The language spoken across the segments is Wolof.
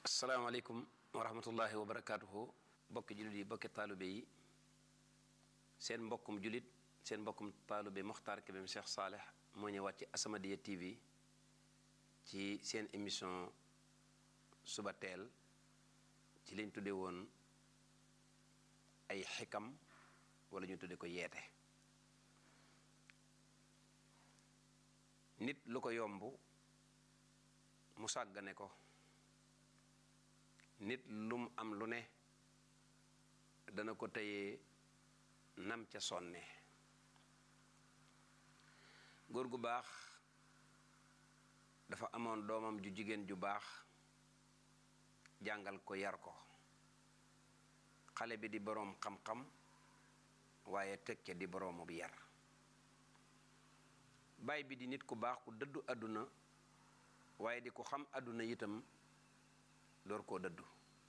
asalaamaaleykum wa rahmatullahi wa barakaatuhu bokki jullit yi bokki taalube yi seen mbokkum jullit seen mbokkum taalube Mokhtar Kébé Cheikh Saleh moo ñëwaat ci As-Samadiyya TV ci seen émission suba teel ci liñ tudde woon ay xikam wala ñu tudde ko yeete nit lu ko yomb mu sàggane ko nit lum am lu ne dana ko tëyee nam ca sonne góor gu baax dafa amoon doomam ju jigéen ju baax jàngal ko yar ko xale bi di boroom xam-xam waaye teg ca di boroomu bi yar baay bi di nit ku baax ku dëddu àdduna waaye di ko xam àdduna itam door koo dëddu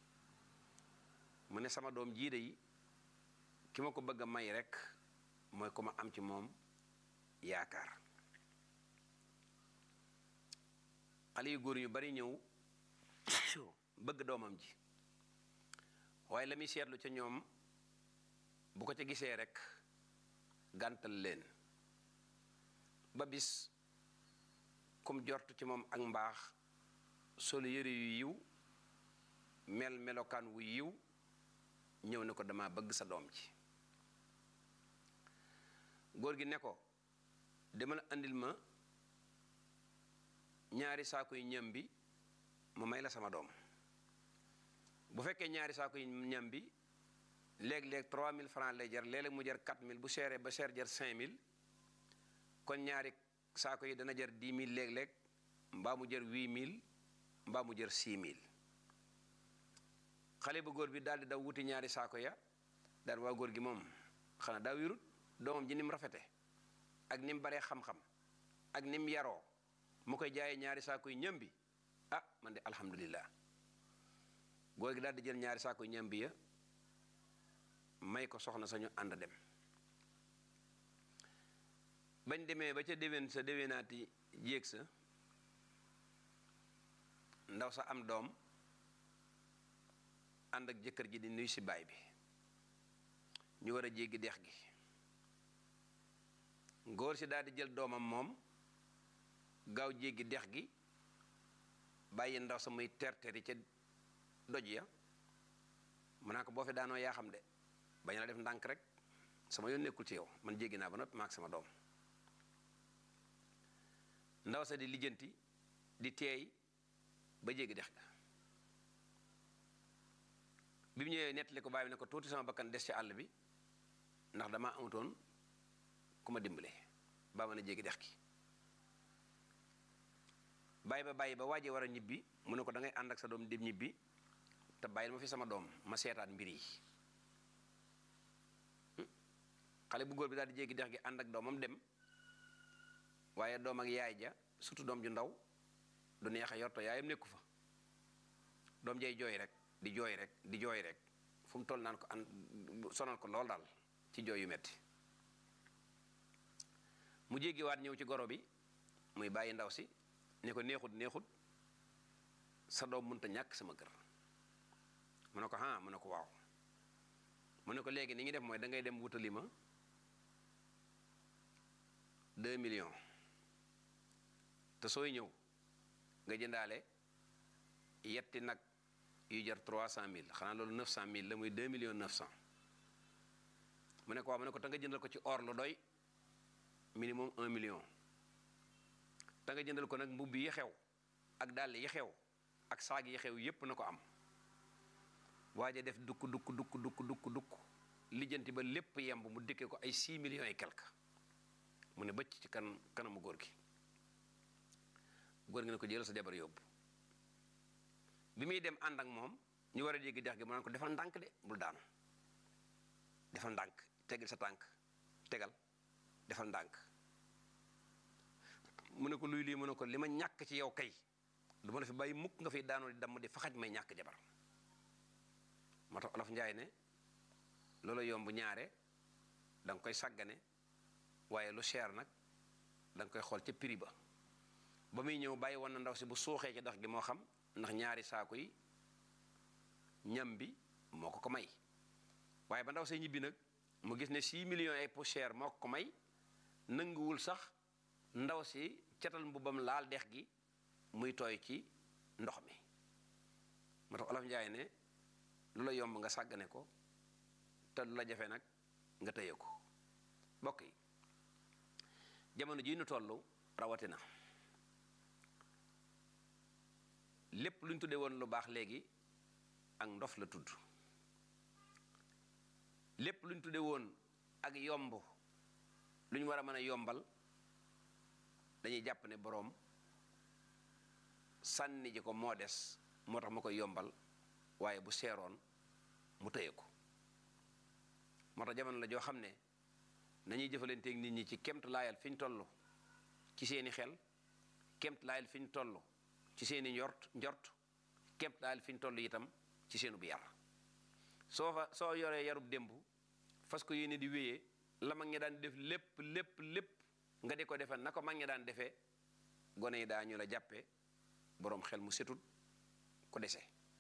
mu ne sama doom jiide yi ki ma ko bëgg a may rekk mooy ko ma am ci moom yaakaar xale yu góor yu bari ñëw bëgg doomam ji waaye la muy seetlu ca ñoom bu ko ca gisee rekk gàntal leen ba bis kum jortu ci moom ak mbaax solu yëre yu yiw mel melokaan wu yiw ñëw ne ko dama bëgg sa doom ji góor gi ne ko demal andil ma ñaari saako yu ñam bi mu may la sama doom bu fekkee ñaari saako yu ñam bi léeg-léeg 3000 francs lay jar léeg-léeg mu jar 4000 bu seeree ba seer jar 5000 kon ñaari saako yi dana jar 10000 léeg-léeg mbaa mu jar 8000 mbaa mu jar 6000 xale bu góor bi daal di daw wuti ñaari saako ya daal waa góor gi moom xanaa daa wirut doomam ji ni mu rafete ak ni mu baree xam-xam ak ni mu yaroo mu koy jaayee ñaari saako yu ñam bi ah man de alhamdulillah góor gi daal di jël ñaari saako yu ñam bi ya may ko soxna sañu ànd dem bañ demee ba ca déwén sa déwénaati jéeg sa ndaw sa am doom ànd ak jëkkër ji di nuyu si baay bi ñu war a jéggi dex gi ngóor si daal di jël doomam moom gaaw jéggi dex gi bàyyi ndaw sa muy terteri ca doj ya mu naa ko boo fi daanoo yaa xam de bañ la def ndànk rek sama yoon nekkul ci yow man jéggi naa ba noppi maak sama doom ndaw sa di lijjanti di teey ba jéggi dex ga bi mu ñëwee nettali ko baay bi ne ko tuuti sama bakkan des ci àll bi ndax damaa amutoon ku ma dimbale baa mën a jéggi dex gi bàyyi ba bàyyi ba waajee war a ñibbi mu ne ko da ngay ànd ak sa doom dem ñibbi te bàyyil ma fi sama doom ma seetaat mbir yi xale bu góor bi daal di jéggi dex gi ànd ak doomam dem waaye doom ak yaay ja surtout doom ju ndaw du neex a yorto yaayam nekku fa doom jay jooy rek di jooy rek di jooy rek fu mu toll naan ko an sonal ko lool daal ci jooy yu metti mu jéggiwaat ñëw ci goro bi muy bàyyi ndaw si ne ko neexut neexut sa doom mënta ñàkk sama kër mu ne ko ah mu ne ko waaw mu ne ko léegi ni ngi def mooy da ngay dem wutali ma 2 millions te sooy ñëw nga jëndaale yetti nag yu jar 300000 xanaa loolu 900000 la muy 2 millions 900 mu ne ko waaw mu ne ko te nga jëndal ko ci or lu doy minimum 1 million te nga jëndal ko nag mbubb yi xew ak dàll yi xew ak saag yi xew yépp na ko am waaje def dukk dukk dukk dukk dukk dukk lijjanti ba lépp yemb mu dikkee ko ay 6 millions et quelque mu ne bëcc ci kan kanamu góor gi góor gi ne ko jëlal sa jabar yóbbu bi muy dem ànd ak moom ñu war a jéggi dex gi mu naan ko defal ndànk de bul daanu defal ndànk tegal sa tànk tegal defal ndànk mu ne ko luy lii mu ne ko li ma ñàkk ci yow kay du ma la fi bàyyi mukk nga fiy daanoo di damm di faxaj may ñàkk jabar moo tax olof njaay ne loolu yomb ñaare da nga koy sàggane waaye lu cher nag da nga koy xool ca prix ba ba muy ñëw bàyyi woon na ndaw si bu suuxee ci dox gi moo xam ndax ñaari saako yi ñam bi moo ko ko may waaye ba ndaw see ñibbi nag mu gis ne 6 millions ay poussière moo ko ko may nanguwul sax ndaw si catal mbubbam laal dex gi muy tooy ci ndox mi moo tax olof njaay ne lu la yomb nga sàggane ko te lu la jafe nag nga tëye ko mbokk yi jamono jii nu toll rawatina lépp lu ñu tuddee woon lu baax léegi ak ndof la tudd lépp lu ñu tuddee woon ak yomb lu ñu war a mën a yombal dañuy jàpp ne boroom sànni ji ko moo des moo tax ma koy yombal waaye bu seeroon mu tëye ko moo tax jamono la joo xam ne nañuy jëfalanteeg nit ñi ci kemt laayal fi ñu toll ci seeni xel kemt laayal fi ñu toll ci seeni njort njort kemt laayal fi ñu toll itam ci seenu bu yar soo fa soo yoree yarub démb fas ko yéene di wéyee la mag ñi daan def lépp lépp lépp nga di ko defee na ko mag ñi daan defee gone yi daa ñu la jàppe boroom xel mu setut ko dese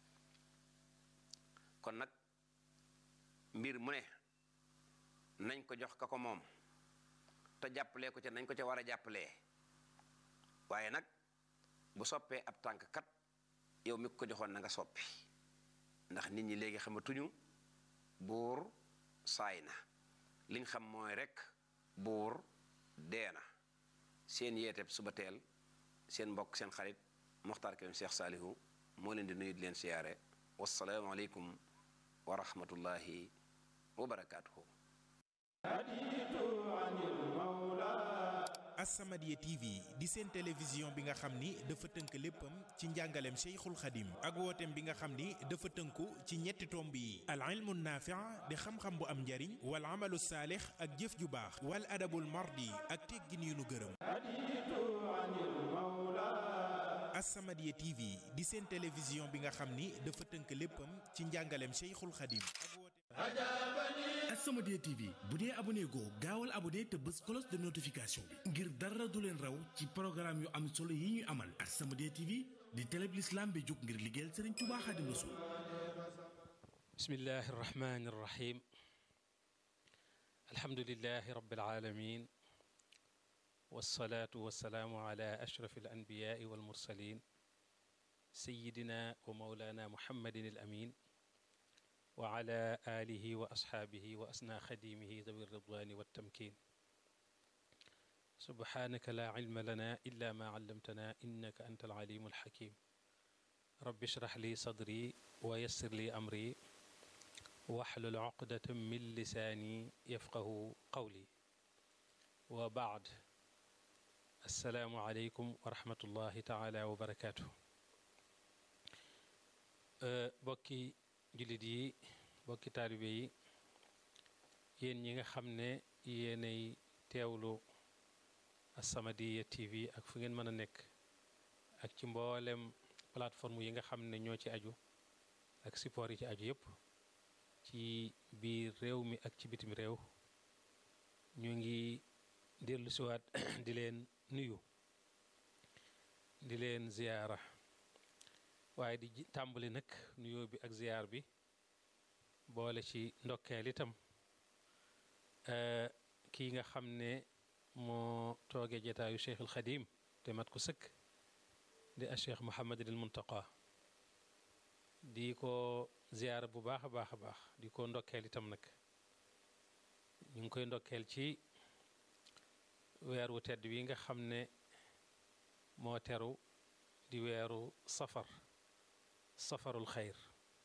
kon nag mbir mu ne nañ ko jox ka ko moom te jàppalee ko ca nañ ko ca war a jàppalee waaye nag bu soppee ab tànk kat yow mi ko joxoon na nga soppi ndax nit ñi léegi xamatuñu buur saay na liñ xam mooy rekk buur dee na seen yeeteb suba teel seen mbokk seen xarit Moxtaar Kébé Cheikh Saalihu moo leen di nuyu di leen siyaare wassalaamu aleykum wa rahmatullahi wa barakaatuhu As-Samadiyya TV di seen télévision bi nga xam ni dafa tënk léppam ci njàngaleem Cheikhul Khadim ak wooteem bi nga xam ni dafa tënku ci ñetti tomb yi al ilmu naafi' di xam-xam bu am njariñ wal amalu saalix ak jëf ju baax wal adabul mardi ak teggin yu nu gërëm As-Samadiyya TV di seen télévision bi nga xam ni dafa tënk léppam ci njàngaleem Cheikhul Khadim ak wooteem As-Samadiyya TV bu dee abonné goo gaawal abonné te bës cloche de notification bi ngir dara du leen raw ci programme yu am solo yi ñuy amal As-Samadiyya TV di télé bi l'islam bi jóg ngir liggéeyal Serigne Touba Xaadimu Rasuul bismillahi irrahmani irrahim alhamdulilahi rabbil alamin wasalaatu wasalaamu ala ashraf alanbiyaai walmursalin sayidina wa maulana muhammadin al amin wa ala alihi wa asxaabihi wa asna xadimihi dawi ridwani waltamkin subhanaka la cilma lana illa ma callamtana innaka anta alcalimu alxakim rabbi shrah li sadri wa yassir li amri waxlul uqdatan min lisaani yafqahu qawli wa baad assalaamu aleykum wa rahmatullahi taala wa barakaatu bokki jullit yi bokki taalibe yi yéen ñi nga xam ne yéenay teewlu As-Samadiyya TV ak fu ngeen mën a nekk ak ci mboolem plateforme yi nga xam ne ñoo ci aju ak support yi ci aju yépp ci biir réew mi ak ci bitim réew ñu ngi dellu siwaat di leen nuyu di leen ziyaara waaye di tàmbali nag nuyoo bi ak ziyaar bi boole ci ndokkeel itam kii nga xam ne moo toogee jataayu Cheikh al Xadim te mat ko sëkk di a Cheikh Mouhamadul Muntaqa di ko ziyaara bu baax a baax a baax di ko ndokkeel itam nag ñu ngi koy ndokkeel ci weer wu tedd wi nga xam ne moo teru di weeru safar safarul xayr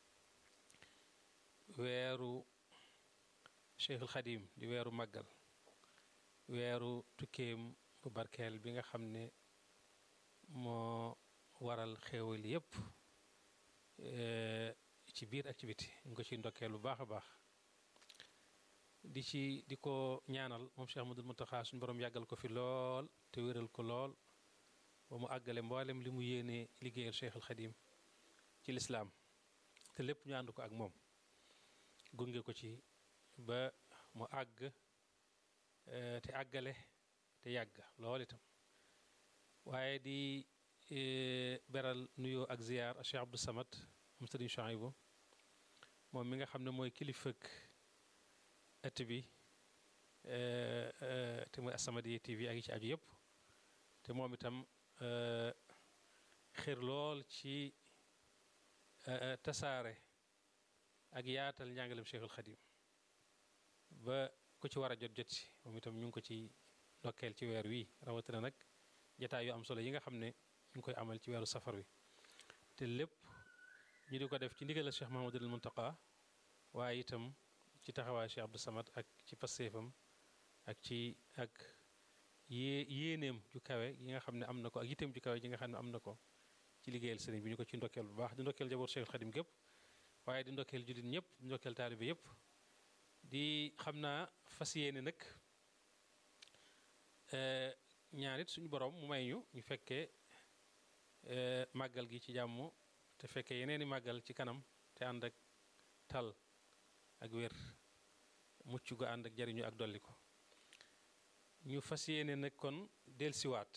weeru Cheikhul Xadim di weeru màggal weeru tukkeem bu barkeel bi nga xam ne moo waral xéewal yépp ci biir ak ci biti ñu ko ci ndokkeel bu baax a baax di ci di ko ñaanal moom Cheikh Ahmadul Muntaxa suñu borom yàggal ko fi lool te wéral ko lool ba mu àggale mboolem li mu yéene liggéeyal Cheikh al Xadim ci lislaam te lépp ñu ànd ko ak moom gunge ko ci ba mu àgg te àggale te yàgg lool itam waaye di beral nuyoo ak ziyaar Cheikh Abdou Samad moom Sëriñ Chouaïbou moom mi nga xam ne mooy kilifak ëtt bi te muy As-Samadiyya TV ak yi ci aju yëpp te moom itam xër lool ci tasaare ak yaatal njàngalem Cheikhul Khadim ba ku ci war a jot jot si moom itam ñu ngi ko ci ndokkeel ci weer wi rawatina nag jataay yu am solo yi nga xam ne ñu ngi koy amal ci weeru safar wi te lépp ñu di ko def ci ndigalal Cheikh Mahamadul Muntaqa waaye itam ci taxawaay Cheikh Abdou Samad ak ci passeefam ak ci ak yée yéeneem ju kawe yi nga xam ne am na ko ak yitteem ju kawe yi nga xam ne am na ko ci liggéeyal sëriñ bi ñu ko ci ndokkeel bu baax di ndokkeel jaboot Cheikhul Khadim gépp waaye di ndokkeel jullit ñëpp di ndokkeel taalibe yëpp di xam naa fas yéene nag ñaanit suñu borom mu may ñu ñu fekkee màggal gi ci jàmm te fekkee yeneeni màggal ci kanam te ànd ak tal ak wér mucc gu ànd ak jariñu ak dolli ko ñu fas yéene nag kon delsiwaat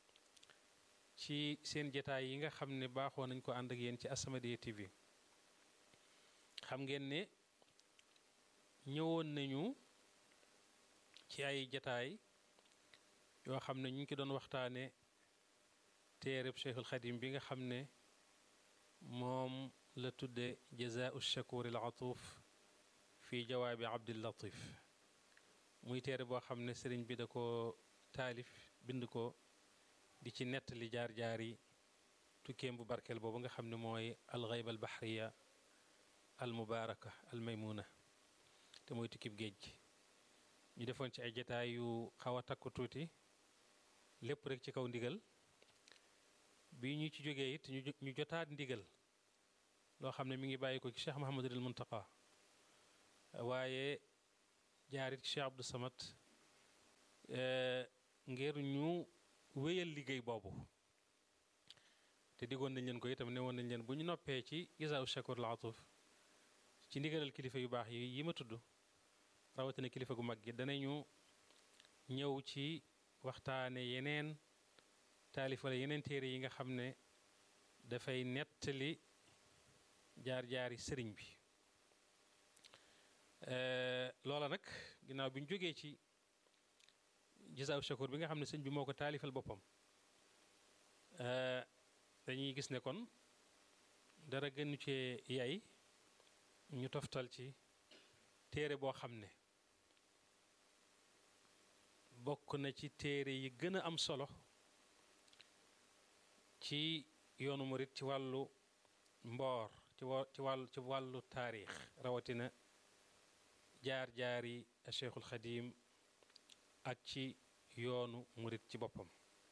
ci seen jataay yi nga xam ne baaxoo nañ ko ànd ak yéen ci As-Samadiyya TV xam ngeen ne ñëwoon nañu ci ay jataay yoo xam ne ñu ngi ci doon waxtaane téereb Cheikhul Xadim bi nga xam ne moom la tudde jazaau shakur al atuf fi jawaabi Abdil Latif muy téere boo xam ne sëriñ bi da ko taalif bind ko di ci nettali jaar-jaar yi tukkeem bu barkeel boobu nga xam ne mooy alxayba al bahriya al mubaaraka al maymuna te mooy tukkib géej gi ñu defoon ci ay jataay yu xaw a takku tuuti lépp rek ci kaw ndigal bi ñu ci jógee it ñu jotaat ndigal loo xam ne mi ngi bàyyi ko ci Cheikh Mahamadul Muntaqa waaye jaarit ci Cheikh Abdou Samad ngir ñu wéyal liggéey boobu te diggoon nañ leen ko itam ne woon nañ leen bu ñu noppee ci Jazaa Shakur al Atuf ci ndigalal kilifa yu baax yi yi ma tudd rawatina kilifa gu mag gi danañu ñëw ci waxtaane yeneen taalif wala yeneen téere yi nga xam ne dafay nettali jaar-jaari sëriñ bi loola nag ginnaaw bi ñu jógee ci Jazaa Shakur bi nga xam ne sëñ bi moo ko taalifal boppam dañuy gis ne kon dara gënu cee yay ñu toftal ci téere boo xam ne bokk na ci téere yi gën a am solo ci yoonu murit ci wàllu mboor ci wa ci wàllu ci wàllu taarix rawatina jaar-jaari Cheikhul Xadim ak ci yoonu murit ci boppam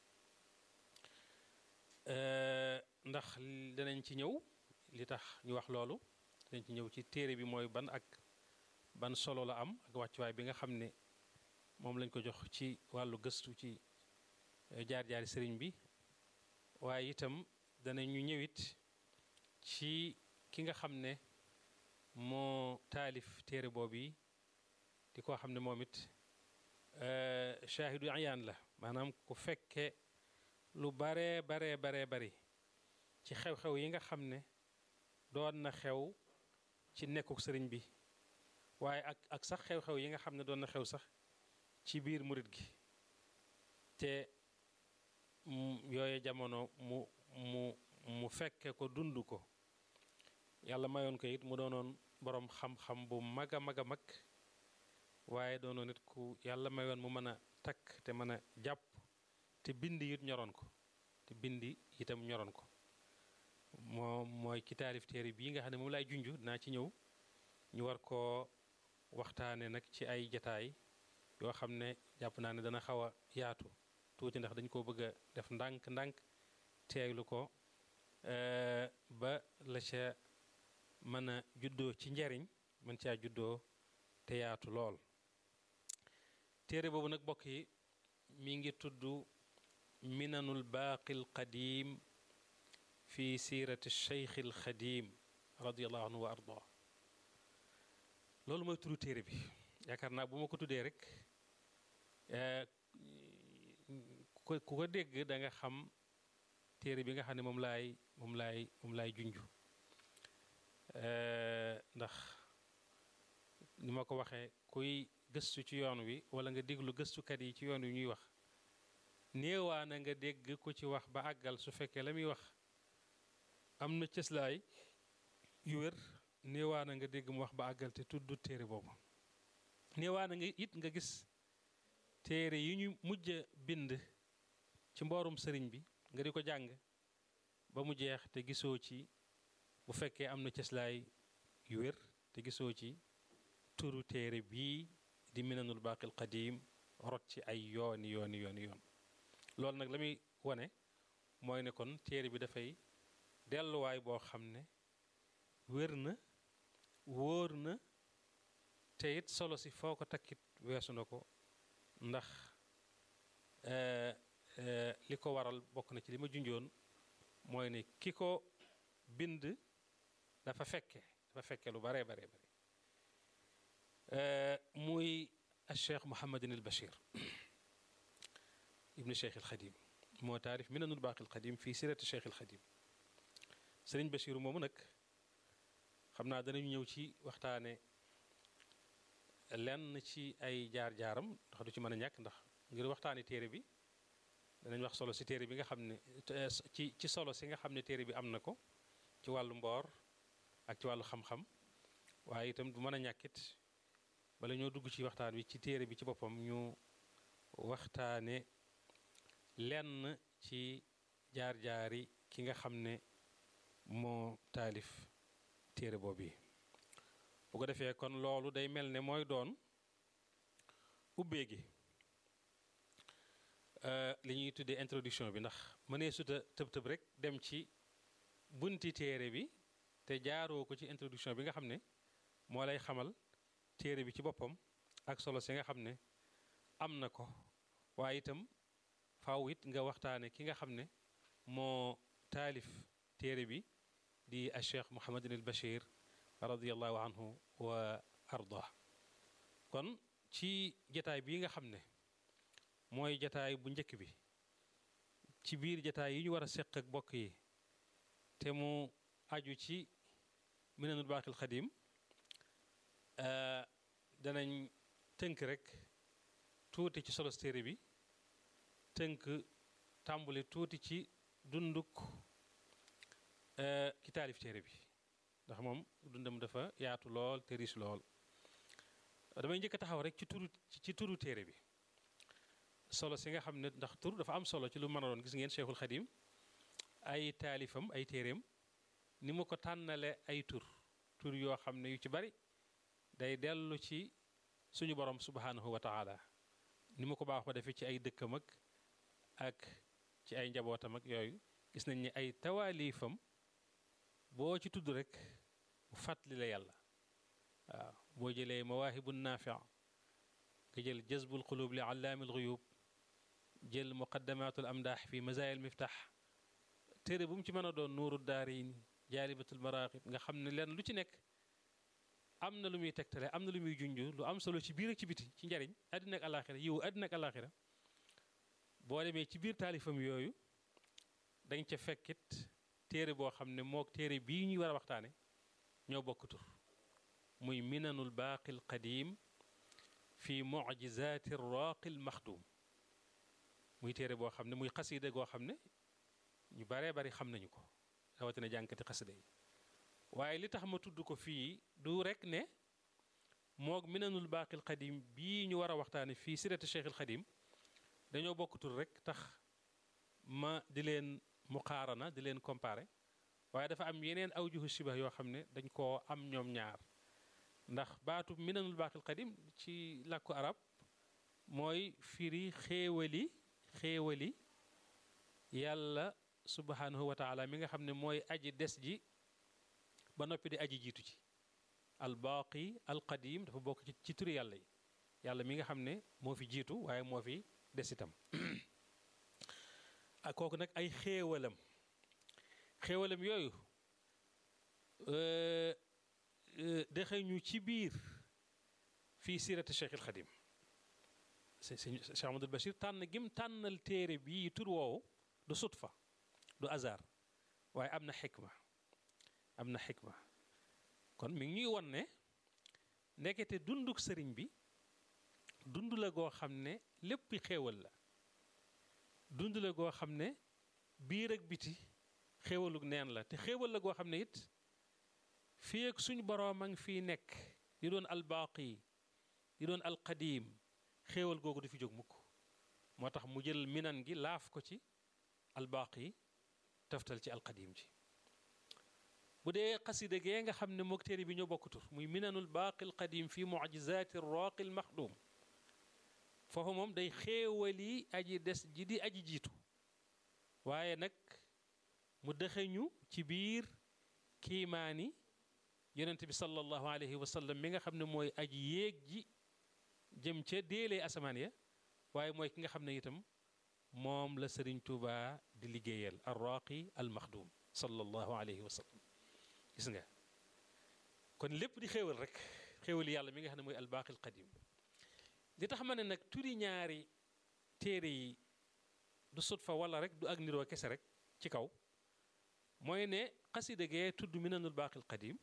ndax danañ ci ñëw li tax ñu wax loolu danañ ci ñëw ci téere bi mooy ban ak ban solo la am ak wàccuwaay bi nga xam ne moom lañ ko jox ci wàllu gëstu ci jaar-jaari sëriñ bi waaye itam danañu ñëwit ci ki nga xam ne moo taalif téere boobu yi di ko xam ne moom it shaahidu ayaan la maanaam ku fekke lu baree baree baree bari ci xew-xew yi nga xam ne doon na xew ci nekkuk sëriñ bi waaye ak ak sax xew-xew yi nga xam ne doon na xew sax ci biir murit gi te yooye jamono mu mu mu fekke ko dund ko yàlla mayoon ko it mu doonoon boroom xam-xam bu mag a mag a mag waaye doonoon it ku yàlla mayoon mu mën a takk te mën a jàpp te bindi it ñoroon ko te bindi itam ñoroon ko moom mooy ki taalif téere bii nga xam ne moom laay junj dinaa ci ñëw ñu war koo waxtaane nag ci ay jataay yoo xam ne jàpp naa ne dana xaw a yaatu tuuti ndax dañ koo bëgg a def ndànk-ndànk teeglu ko ba la ca mën a juddoo ci njariñ mën caa juddoo te yaatu lool téere boobu nag bokk yi mi ngi tudd minanul baaqil qadim fi siirati cheikh al xadim radiallahu anhu wa arda loolu mooy turu téere bi yaakaar naa bu ma ko tuddee rek ku ko dégg da nga xam téere bi nga xam ne moom laay moom laay moom laay junj ndax ni ma ko waxee kuy gëstu ci yoon wi wala nga déglu gëstukat yi ci yoon wi ñuy wax néewaana nga dégg ku ci wax ba àggal su fekkee la muy wax am na cëslaay yu wér néewaana nga dégg mu wax ba àggal te tudd téere boobu néewaana nga it nga gis téere yi ñu mujj bind ci mboorum sëriñ bi nga di ko jàng ba mu jeex te gisoo ci bu fekkee am na cëslaay yu wér te gisoo ci turu téere bii di minanul baaqil qadim rot ci ay yooni yooni yooni yoon loolu nag la muy wane mooy ne kon téere bi dafay delluwaay boo xam ne wér na wóor na te it solo si foo ko takkit weesu na ko ndax li ko waral bokk na ci li ma junjoon mooy ne ki ko bind dafa fekke dafa fekke lu bare bare bare muy Cheikh Mouhamadin al Bachir ibnu Cheikh al Xadim moo taarif minanul baaqil qadim fii sirati Cheikh al Xadim sëriñ Bachir moomu nag xam naa danañu ñëw ci waxtaane lenn ci ay jaar-jaaram ndax du ci mën a ñàkk ndax ngir waxtaane téere bi danañ wax solo si téere bi nga xam ne ci ci solo si nga xam ne téere bi am na ko ci wàllu mboor ak ci wàllu xam-xam waaye itam du mën a ñàkkit bala ñoo dugg ci waxtaan wi ci téere bi ci boppam ñu waxtaane lenn ci jaar-jaari ki nga xam ne moo taalif téere boobu yi bu ko defee kon loolu day mel ne mooy doon ubbee gi li ñuy tuddee introduction bi ndax mënee suta tëb tëb rek dem ci bunti téere bi te jaaroo ko ci introduction bi nga xam ne moo lay xamal téere bi ci boppam ak solo si nga xam ne am na ko waaye itam faaw it nga waxtaane ki nga xam ne moo taalif téere bi di a cheikh Mouhamadin al Bachir radiallahu anhu wa ardah kon ci jataay bii nga xam ne mooy jataay bu njëkk bi ci biir jataay yi ñu war a seq ak bokk yi te mu aju ci minanul baaqil xadim danañ tënk rek tuuti ci solos téere bi tënk tàmbali tuuti ci dunduk ki taalif téere bi ndax moom dundam dafa yaatu lool te riis lool damay njëkk a taxaw rek ci turu ci turu téere bi solo si nga xam ne ndax tur dafa am solo ci lu mën a doon gis ngeen Cheikhul Xadim ay taalifam ay téereem ni mu ko tànnale ay tur tur yoo xam ne yu ci bari day dellu ci suñu borom subhanahu wa taala ni mu ko baax ba defee ci ay dëkkam ak ak ci ay njabootam ak yooyu gis nañ ni ay tawaalifam boo ci tudd rek mu fàttali la yàlla waaw boo jëlee mawaahibu naafi nga jël jazbul qulub li allaamil guyub jël muqaddamatul amdaax fi mazaayil miftax téere bu mu ci mën a doon nuuru daariin jaalibatul maraqib nga xam ne leen lu ci nekk am na lu muy tegtale am na lu muy junj lu am solo ci biir ak ci biti ci njariñ àddina ak alaxira yiw àddina ak alaxira boo demee ci biir taalifam yooyu dañ ca fekkit téere boo xam ne mook téere bii ñuy war a waxtaane ñoo bokk tur muy minanul baaqil qadim fi mujizaati raaqil maxdum muy téere boo xam ne muy xasida goo xam ne ñu baree bari xam nañu ko rawatina jànkati xasida yi waaye li tax ma tudd ko fii du rek ne moog minanul baaqil qadim bii ñu war a waxtaane fii sirati cheikhil qadim dañoo bokk tur rek tax ma di leen muqaarana di leen comparé waaye dafa am yeneen awjuhu shibah yoo xam ne dañ koo am ñoom ñaar ndax baatu minanul baaqil qadim ci làkku arab mooy firi xéewali xéewali yàlla subhanahu wa taala mi nga xam ne mooy aji des ji ba noppi di aji jiitu ci al baaqi al qadim dafa bokk ci ci turi yàlla yi yàlla mi nga xam ne moo fi jiitu waaye moo fi des itam ak kooku nag ay xéewalam xéewalam yooyu dexee ñu ci biir fii sirati Cheikh il Xadim Cheikh Amadou Bachir tànn gim tànnal téere bii tur woowu du sutfa du hasard waaye am na xikma am na xikma kon mi ngi ñuy won ne ndekete dunduk sëriñ bi dund la goo xam ne lépp xéewal la dund la goo xam ne biir ak biti xéewaluk neen la te xéewal la goo xam ne it fii ak suñ boroom a ngi fii nekk di doon albaaqi di doon alqadiim xéewal googu du fi jóg mukk moo tax mu jël minan gi laaf ko ci albaaqi taftal ci alqadiim ji bu dee xasida gee nga xam ne mook téere bi ñoo bokk tur muy minanul baaqi alqadiim fi mucjizaati raaqi almaxduum foofu moom day xéewali aji des ji di aji jiitu waaye nag mu dëxeñu ci biir kiimaani yonent bi sallallahu alayhi wa sallam mi nga xam ne mooy aji yéeg ji jëm ca déelee asamaan ya waaye mooy ki nga xam ne itam moom la sëriñ Tuuba di liggéeyal arraqi almaxdum sallallahu alayhi wa sallam gis nga kon lépp di xéewal rek xéewal yàlla mi nga xam ne mooy albaaqi alqadim li tax ma ne nag turi ñaari téere yi du sut fa wala rek du ak niroo kese rek ci kaw mooy ne xasida gee tudd minanul baaqil qadim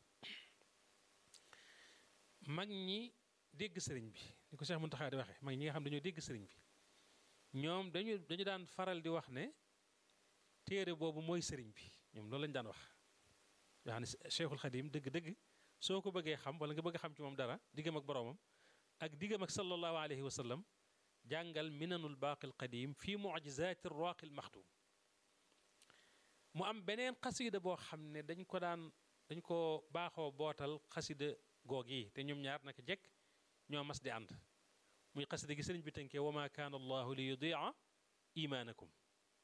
mag ñi dégg sëriñ bi ni ko Cheikh Muntaxa di waxe mag ñi nga xam dañoo dégg sëriñ bi ñoom dañu dañu daan faral di wax ne téere boobu mooy sëriñ bi ñoom loolu lañu daan wax yoo xam ne Cheikhul Xadim dëgg-dëgg soo ko bëggee xam wala nga bëgg a xam ci moom dara diggam ak boroomam ak diggam ak sallallahu alayhi wa sallam jàngal minanul baaqil qadim fi mucjizaati raaqil maxdum mu am beneen xasida boo xam ne dañ ko daan dañ ko baaxoo bootal xasida goog yi te ñoom ñaar naka jekk ñoo mas di ànd muy xasida gi sëriñ bi tënkee wa ma kaana allahu li yudia imaanakum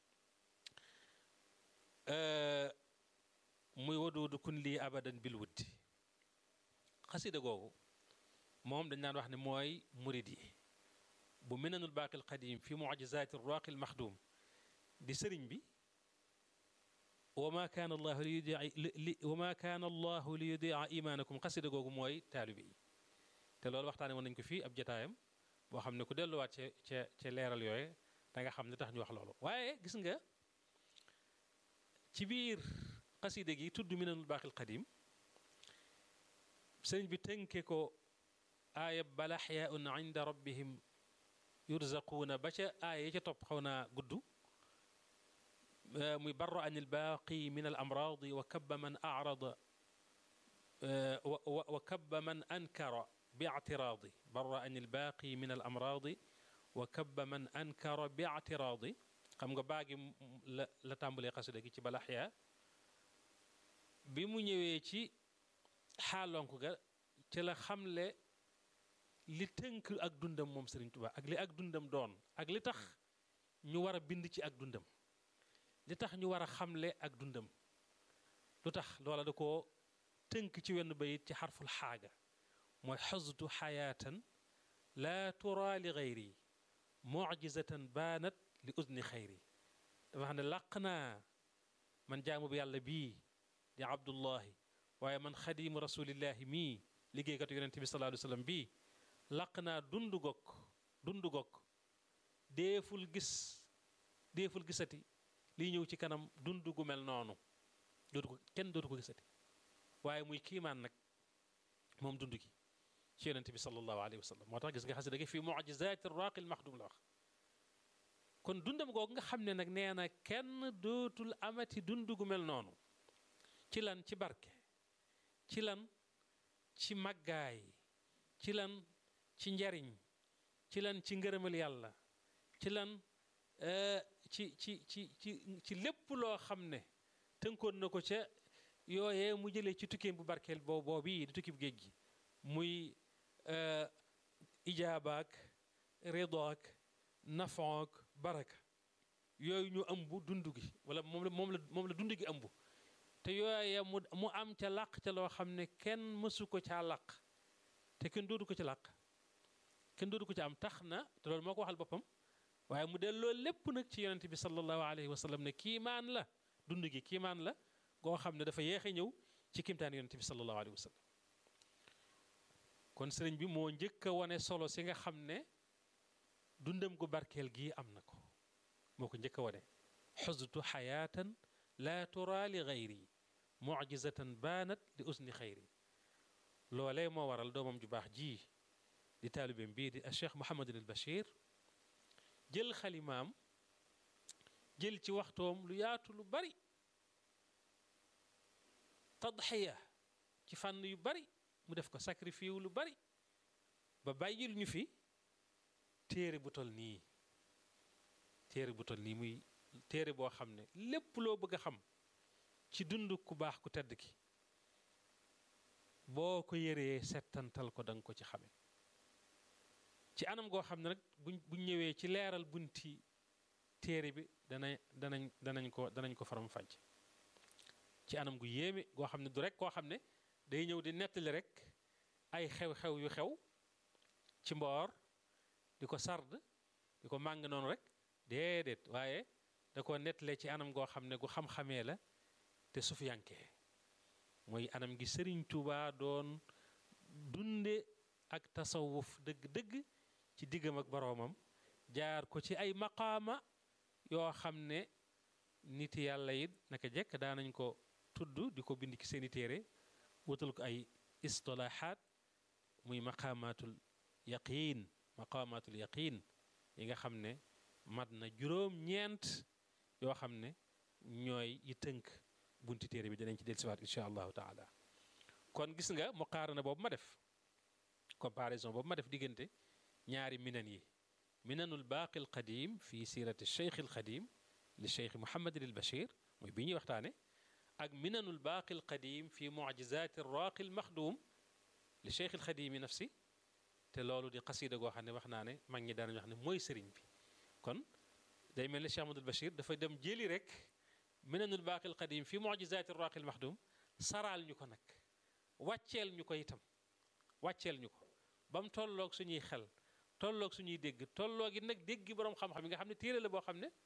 muy waduudu kun lii abadan bil wuddi xasida googu moom dañ daan wax ne mooy murid yi bu minanul baaqil qadim fi mucjizaati raaqil maxdum di sëriñ bi wa ma kaana allahu li yudia li wa ma kaana allahu li yudia imaanakum xasida googu mooy taalibe yi te loolu waxtaane woon nañu ko fii ab jataayam boo xam ne ku delluwaat ca ca ca leeral yooye da nga xam ne tax ñu wax loolu waaye gis nga ci biir xasida gi tudd minanul baaqil qadim sëriñ bi tënke ko aaya bal axyaaun inda rabbihim yurzaquuna ba ca aaya ya ca topp xaw naa gudd muy barra an ilbaaqi min al amraadi wa kabba man arada wa kabba man ankara bi ictiraadi barra an ilbaaqi min al amraadi wa kabba man ankara bi ictiraadi xam nga baagi la la tàmbalee xasida gi ci bal axyaa bi mu ñëwee ci xaalonk ga ci la xamle li tënk ak dundam moom Sëriñ Tuubaa ak li ak dundam doon ak li tax ñu war a bind ci ak dundam li tax ñu war a xamle ak dundam lu tax loola da koo tënk ci wenn bayit ci xarful xaaga mooy xasdu xayaatan laa tura li gayri mujizatan baanat li udni xayri dafa xam ne làq naa man jaamu bi yàlla bii di abdullahi waaye man xadimu rasulillahi mii liggéeykatu yonente bi sallallahu alayhi wa sallam bii làq naa dund gokk dund gokk deeful gis deeful gisati liy ñëw ci kanam dund gu mel noonu dootu ko kenn dootu ko gisati waaye muy kiimaan nag moom dund gi ci yonente bi sallallahu alayhi wa sallam moo tax gis nga xasida gi fi mujizaati raaqil maxdum la wax kon dundam googu nga xam ne nag nee na kenn dootul amati dund gu mel noonu ci lan ci barke ci lan ci màggaay ci lan ci njariñ ci lan ci ngërëmal yàlla ci lan ci ci ci ci ci lépp loo xam ne tënkoon na ko ca yooyee mu jëlee ci tukkeem bu barkeel boo boobii di tukki bu géej gi muy ijaabaak ridaak nafook baraka yooyu ñu ëmb dund gi wala moom la moom la moom la dund gi ëmb te yooye mu mu am ca làq ca loo xam ne kenn mësu ko caa làq te kenn doodu ko ci làq kenn doodu ko ci am tax na te loolu moo ko waxal boppam waaye mu delloo lépp nag ci yonente bi sallallahu alayhi wa sallam ne kiimaan la dund gi kiimaan la goo xam ne dafa yeexe ñëw ci kimtaan yonente bi sallallahu alayhi wa sallam kon sëriñ bi moo njëkk a wane solo si nga xam ne dundam gu barkeel gii am na ko moo ko njëkk a wane xustu xayaatan laa tura li gayri mujizatan baanat li usni xayri loolee moo waral doomam ju baax ji di taalibeem bii di Cheikh Mouhamadul al Bachir jël xalimaam jël ci waxtoom lu yaatu lu bari tadxiya ci fànn yu bari mu def ko sacrifice lu bari ba bàyyil ñu fi téere bu tol nii téere bu tol nii muy téere boo xam ne lépp loo bëgg a xam ci dund ku baax ku tedd ki boo ko yëree settantal ko danga ko ci xame ci anam goo xam ne nag buñ buñ ñëwee ci leeral bunti téere bi dana danañ danañ ko danañ ko faram fàcc ci anam gu yéeme goo xam ne du rek koo xam ne day ñëw di nettali rek ay xew-xew yu xew ci mboor di ko sard di ko màng noonu rek déedéet waaye da ko nettalee ci anam goo xam ne gu xam-xamee la te sufiyankee mooy anam gi sëriñ Tuuba doon dunde ak tasawuf dëgg-dëgg ci diggam ak boroomam jaar ko ci ay maqaama yoo xam ne nit yàlla it naka jekk daanañ ko tudd di ko bind ci seeni téere wutal ko ay istilaaxaat muy maqaamaatul yaqiin maqaamaatul yaqiin yi nga xam ne mat na juróom-ñeent yoo xam ne ñooy yi tënk bunti téere bi dinañ ci dellusiwaat incha allahu taala kon gis nga muqaarana boobu ma def comparaison boobu ma def diggante ñaari minan yi minanul baaqi al qadim fi sirati cheikh al qadim li cheikh Mouhamadin al Bachir muy bi ñuy waxtaane ak minanul baaqi al qadim fi mucjizati raaqi al maxdum li cheikh al qadim yi nafsi te loolu di xasida goo xam ne wax naa ne mag ñi daanañu wax ne mooy sëriñ bi kon day mel ne Cheikh Ahmadul Bachir dafa dem jëli rek minanul baaqi al qadim fi mucjizati raaqi al maxdum saraal ñu ko nag wàcceel ñu ko itam wàcceel ñu ko ba mu tolloog suñuy xel tolloog suñuy dégg tolloog it nag dégg boroom xam-xam yi nga xam ne téere la boo xam ne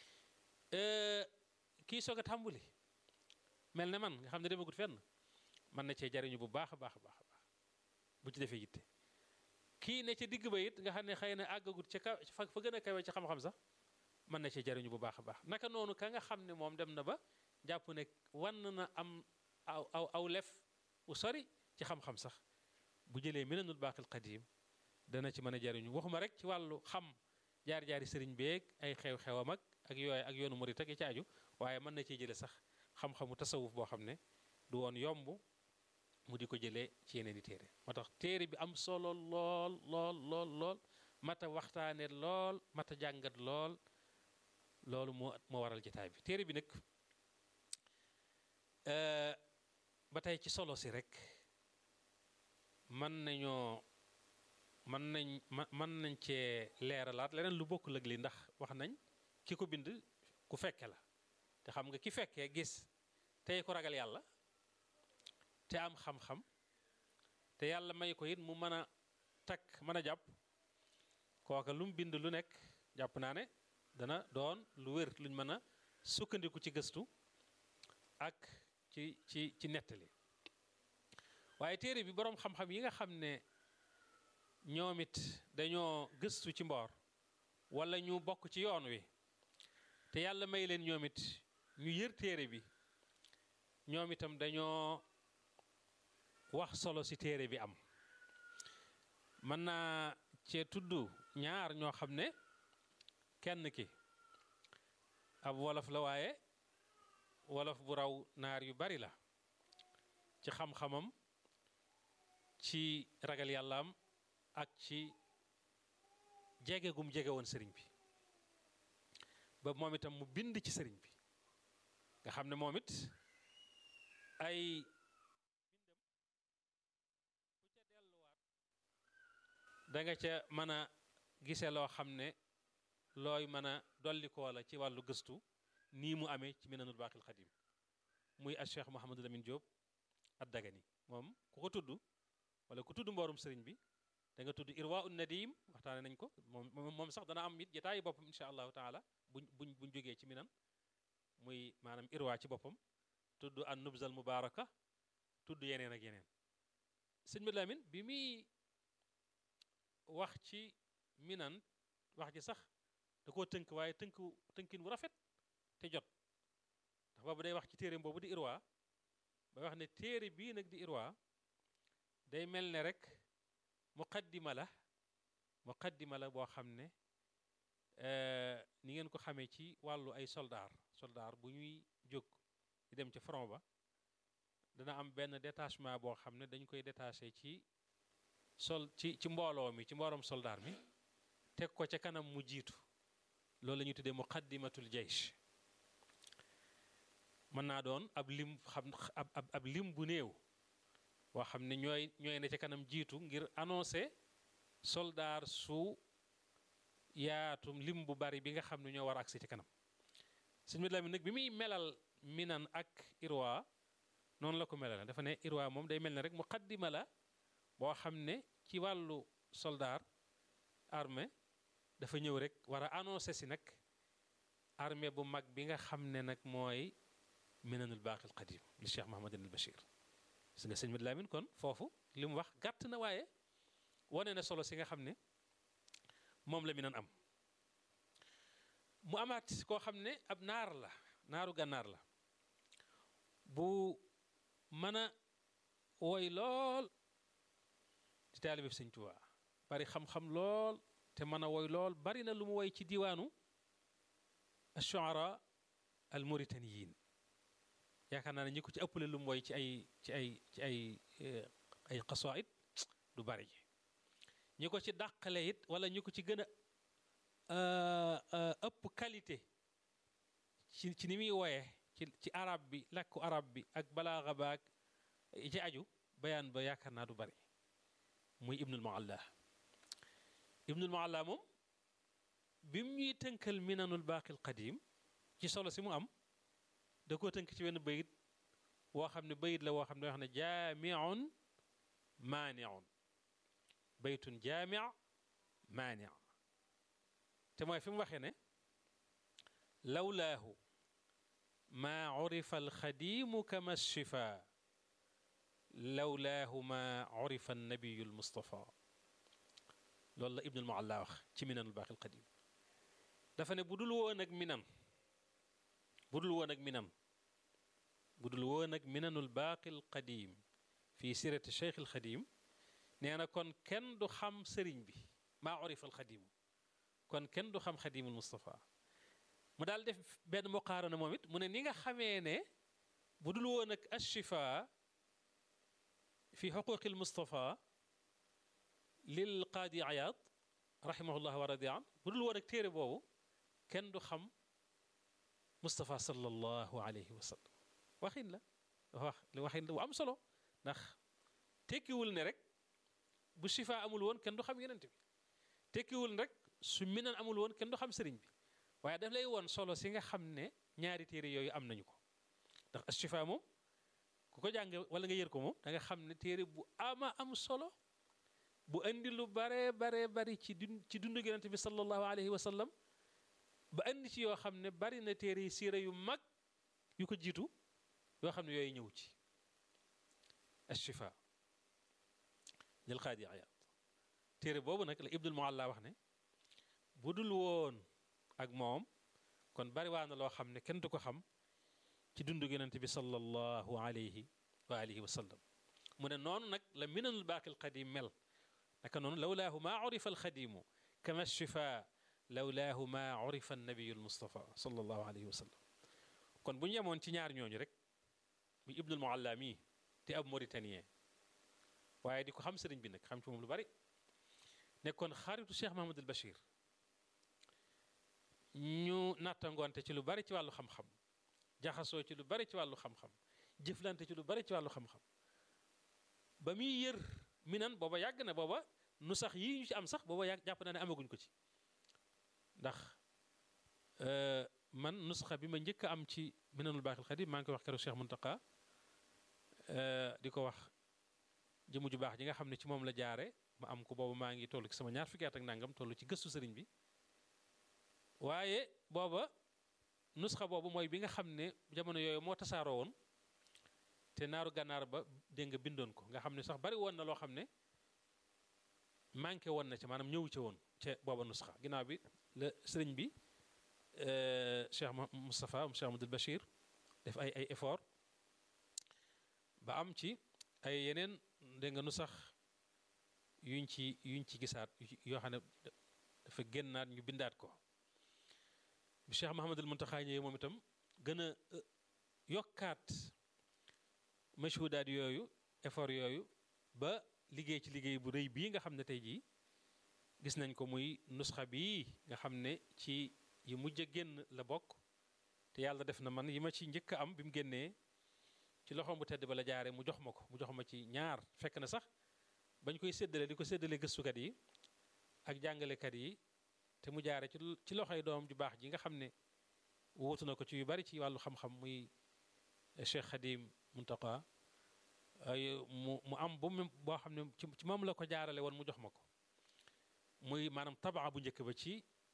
kii soog a tàmbuli mel ne man nga xam ne demagut fenn mën na cee jariñu bu baax a baax a baax a baax bu ci defee yitte kii ne ca digg ba it nga xam ne xëy na àggagut ca kaw fa fa gën a kawe ci xam-xam sax mën na cee jariñu bu baax a baax naka noonu ka nga xam ne moom dem na ba jàpp ne wan na am aw aw aw lef u sori ci xam-xam sax bu jëlee minanul baaqil qadim dana ci mën a jariñu waxuma rek ci wàllu xam jaar-jaari sëriñ beeg ay xew-xewam ak ak yooyu ak yoonu murit ak ci aju waaye mën na ciy jële sax xam-xamu tasawuf boo xam ne du woon yomb mu di ko jëlee ci yeneen i téere moo tax téere bi am solo lool lool lool lool mata waxtaane lool mata jàngat lool loolu moo moo waral jataay bi téere bi nag ba tey ci solo si rek mën nañoo mën nañ mën nañ cee leeralaat leneen lu bokk lëg li ndax wax nañ ki ko bind ku fekke la te xam nga ki fekkee gis tey ko ragal yàlla te am xam-xam te yàlla may ko it mu mën a takk mën a jàpp kooka lu mu bind lu nekk jàpp naa ne dana doon lu wér luñ mën a sukkandiku ci gëstu ak ci ci ci nettali waaye téere bi boroom xam-xam yi nga xam ne ñoom it dañoo gëstu ci mboor walla ñu bokk ci yoon wi te yàlla may leen ñoom it ñu yër téere bi ñoom itam dañoo wax solo ci téere bi am mën naa cee tudd ñaar ñoo xam ne kenn ki ab wolof la waaye wolof bu raw naar yu bari la ci xam-xamam ci ragal yàllaam ak ci jege gum jege woon sëriñ bi ba moom itam mu bind ci sëriñ bi nga xam ne moom it ay da nga ca mën a gise loo xam ne looy mën a dollikoo la ci wàllu gëstu nii mu amee ci minanul baaxil xadim muy al cheikh Mouhamadou Lamine Diop ad dagani moom ku ko tudd wala ku tudd mboorum sëriñ bi da nga tudd irwa un nadim waxtaane nañ ko moom moom sax dana am it jataayi boppam insha allahu taala buñ buñ buñ jógee ci minan muy maanaam irwa ci boppam tudd an nubzal mubaraka tudd yeneen ak yeneen sëñ bi Lamin bi muy wax ci minan wax ji sax da koo tënk waaye tënk tënkin bu rafet te jot ndax boobu day wax ci téere boobu di irwa ba wax ne téere bii nag di irwa day mel ne rek muqaddima la muqaddima la boo xam ne ni ngeen ko xamee ci wàllu ay soldaar soldaar bu ñuy jóg di dem ci front ba dana am benn détachement boo xam ne dañ koy détaché ci sol ci ci mbooloo mi ci mbooloom soldaar mi teg ko ca kanam mu jiitu loolu la ñuy tuddee muqaddimatul jaysh mën naa doon ab lim xam ab ab lim bu néew boo xam ne ñooy ñooy ne ca kanam jiitu ngir annoncé soldaar su yaatum lim bu bari bi nga xam ne ñoo war agsi ci kanam sëñ bi Lamin nag bi muy melal minan ak irwa noonu la ko melal dafa ne irwa moom day mel ne rek muqaddima la boo xam ne ci wàllu soldaar armée dafa ñëw rek war a annoncé si nag armée bu mag bi nga xam ne nag mooy minanul baaqil qadim li Cheikh Mahamadin al Bachir gis nga sëñ Mad Lamin kon foofu li mu wax gàtt na waaye wane na solo si nga xam ne moom la minan am mu amaat koo xam ne ab naar la naaru gànnaar la bu mën a woy lool di taalibe sëñ Tuubaa bari xam-xam lool te mën a woy lool bari na lu mu woy ci diwaanu ash-shu'ara al mauritaniyin yaakaar naa ne ñi ko ci ëppale lu mu woy ci ay ci ay ci ay ay qasaid du bari ñi ko ci dàqale it wala ñi ko ci gën a ëpp qualité ci ci ni muy woyee ci ci arab bi làkku arab bi ak balaaxa baak ci aju bayaan ba yaakaar naa du bari muy ibnul mualla ibnul mualla moom bi mu ñuy tënkal minanul baaqil qadim ci solo si mu am da koo tënk ci wenn bayit woo xam ne bayit la woo xam ne wax ne jaamiun maaniun baytun jaami maani te mooy fi mu waxee ne lawlaahu maa urifa alxadimu kama shifa lawlaahu maa urifa annabiyu almustafa loolu la ibnul mualla wax ci minanul baaqi alqadim dafa ne bu dul woon ak minan bu dul woon ak minan bu dul woon ak minanul baaqi alqadim fi sirati cheikh alxadim nee na kon kenn du xam sëriñ bi maa urifa alxadimu kon kenn du xam xadimul Moustapha mu daal def benn muqaarana moom it mu ne ni nga xamee ne bu dul woon ak ashifa fi xuquqil Moustapha lil qaadi Ayaad rahimahullah wa radi an bu dul woon ak téere boobu kenn du xam Moustapha sallallahu alayhi wa sallam waxin la wax li waxin la bu am solo ndax tekkiwul ne rek bu shifa amul woon kenn du xam yonent bi tekkiwul rek su minan amul woon kenn du xam sëriñ bi waaye daf lay woon solo si nga xam ne ñaari téere yooyu am nañu ko ndax ashifa moom ku ko jàng wala nga yër ko moom da nga xam ne téere bu ama am solo bu indi lu bare bare bari ci dund ci dundu yonent bi sallallahu alayhi wa sallam ba indi ci yoo xam ne bari na téere yi siira yu mag yu ko jiitu yoo xam ne yooyu ñëw ci ashifa lil qaadi ayaad téere boobu nag la ibnul mualla wax ne bu dul woon ak moom kon bari waa na loo xam ne kenn du ko xam ci dundu yonent bi sallallahu alayhi wa alihi wa sallam mu ne noonu nag la minanul baaqil qadim mel naka noonu lawlaahu maa urifa alxadimu kama shifa lawlaahu maa urifa annabiyu almustafa sallallahu alayhi wa sallam kon bu ñu yemoon ci ñaar ñooñu rek muy ibnul mualla mii te ab mauritanien waaye di ko xam sëriñ bi nag xam ci moom lu bari nekkoon xaritu Cheikh Mahamadul Bachir ñu nattangoonte ci lu bari ci wàllu xam-xam jaxasoo ci lu bari ci wàllu xam-xam jëflante ci lu bari ci wàllu xam-xam ba muy yër minan booba yàgg na booba nu sax yii ñu ci am sax booba yàgg jàpp naa ne amaguñ ko ci ndax man nusxa bi ma njëkk a am ci minanul baaxil xadim maa ngi koy wax keroog Cheikh Muntaka di ko wax jëmu ju baax ji nga xam ne ci moom la jaare ma am ko booba maa ngi toll ci sama ñaar fukki at ak nangam toll ci gëstu sëriñ bi waaye booba nusxa boobu mooy bi nga xam ne jamono yooyu moo tasaaroo woon te naaru gànnaar ba dégg nga bindoon ko nga xam ne sax bari woon na loo xam ne manqué woon na ca maanaam ñëwu ca woon ca booba nusxa ginnaaw bi la sëriñ bi Cheikh Moustapha Cheikh Amadou Bachir def ay ay effort ba am ci ay yeneen dégg nga nu sax yuñ ci yuñ ci gisaat yoo xam ne dafa génnaat ñu bindaat ko bi Cheikh Mahamadul Muntaxa ñëwee moom itam gën a yokkaat mashhudaat yooyu effort yooyu ba liggéey ci liggéey bu rëy bii nga xam ne tey jii gis nañ ko muy nusxa bii nga xam ne ci yi mujj a génn la bokk te yàlla def na man yi ma ci njëkk a am bi mu génnee ci loxoom bu tedd ba la jaare mu jox ma ko mu jox ma ci ñaar fekk na sax bañ koy séddale di ko séddale gëstukat yi ak jàngalekat yi te mu jaare ci ci loxoy doom ju baax ji nga xam ne wóotu na ko ci yu bari ci wàllu xam-xam muy Cheikh Khadim Muntaqa mu mu am bu mu boo xam ne ci moom la ko jaarale woon mu jox ma ko muy maanaam tabaa bu njëkk ba ci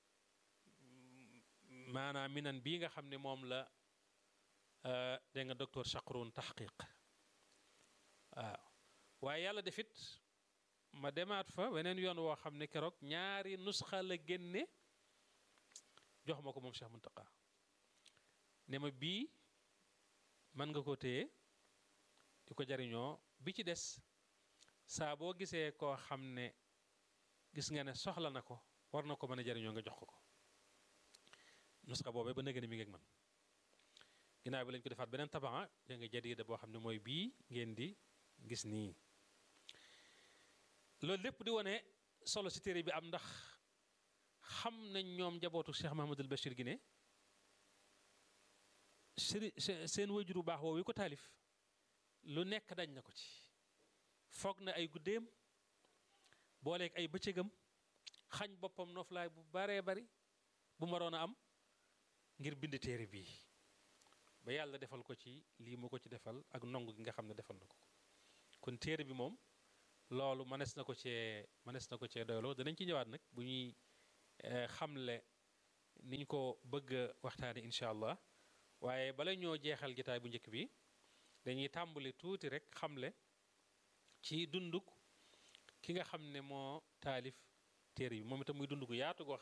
maanaam minan bii nga xam ne moom la dégg nga docteur Chakroun taxqiq waaw waaye yàlla defit ma demaat fa weneen yoon woo xam ne keroog ñaari nusxa la génne jox ma ko moom Cheikh Muntaqa ne ma bii mën nga ko téye di ko jariñoo bi ci des saa boo gisee koo xam ne gis nga ne soxla na ko war na ko mën a jariñoo nga jox ko ko nusxa boobee ba nëgë ni mi ngi ak man ginnaaw bi lañ ko defaat beneen tabaa da nga jadiida boo xam ne mooy bii ngeen di gis nii loolu lépp di wane solo si téere bi am ndax xam nañ ñoom njabootu Cheikh Mahamadul Bachir gi ne sëri seen wajuru baax woowu ko taalif lu nekk dañ na ko ci foog na ay guddeem booleeg ay bëccëgam xañ boppam noflaay bu baree bari bu maroon a am ngir bind téere bii ba yàlla defal ko ci lii mu ko ci defal ak nong gi nga xam ne defal na ko kon téere bi moom loolu mënees na ko cee mënees na ko cee doyloo danañ ci ñëwaat nag bu ñuy xamle ni ñu ko bëgg a waxtaane incha allah waaye bala ñoo jeexal jataay bu njëkk bi dañuy tàmbali tuuti rek xamle ci dunduk ki nga xam ne moo taalif téere bi moom itam muy dund gu yaatu goo